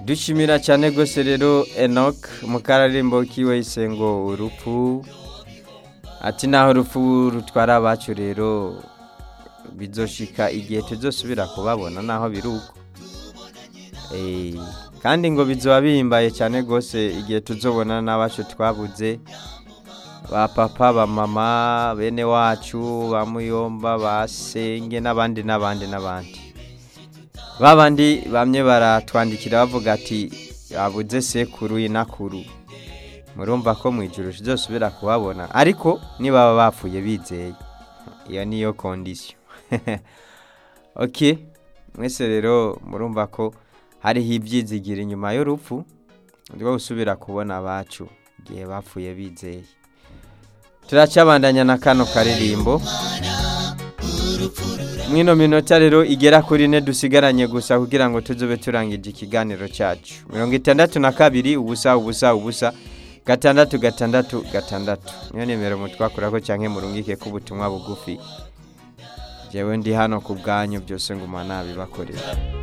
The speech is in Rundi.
dushimira cyane rwose rero enoc mu kararimbo kiwe ngo urupfu ati naho urupfu rutwara abacu rero bizoshika igihe tuzosubira kubabona naho biri uko kandi ngo bizoba bihimbaye cyane rwose igihe tuzobona n'abacu twabuze ba papa ba mama bene wacu ba muyomba ba senge n'abandi n'abandi n'abandi babandi bamwe baratwandikira bavuga ati babuze sekuru inakuru murumva ko mu ijoro tuzosubira kubabona ariko niba bapfuye bizeye iyo niyo kondisiyo oke mwese rero murumva ko hariho ibyizigira inyuma y'urupfu rwo gusubira kubona abacu igihe bapfuye bizeye turacabandanya na kano karirimbo mwino minota rero igera kuri ine dusigaranye gusa kugira ngo tuzobe turangije ikiganiro cyacu mirongo itandatu na kabiri ubusa ubusa ubusa gatandatu gatandatu gatandatu niyo nimero mutwakura ko cyangwa murungike ko ubutumwa bugufi njyewe ndi hano ku bwanyu byose nguma nabibakorera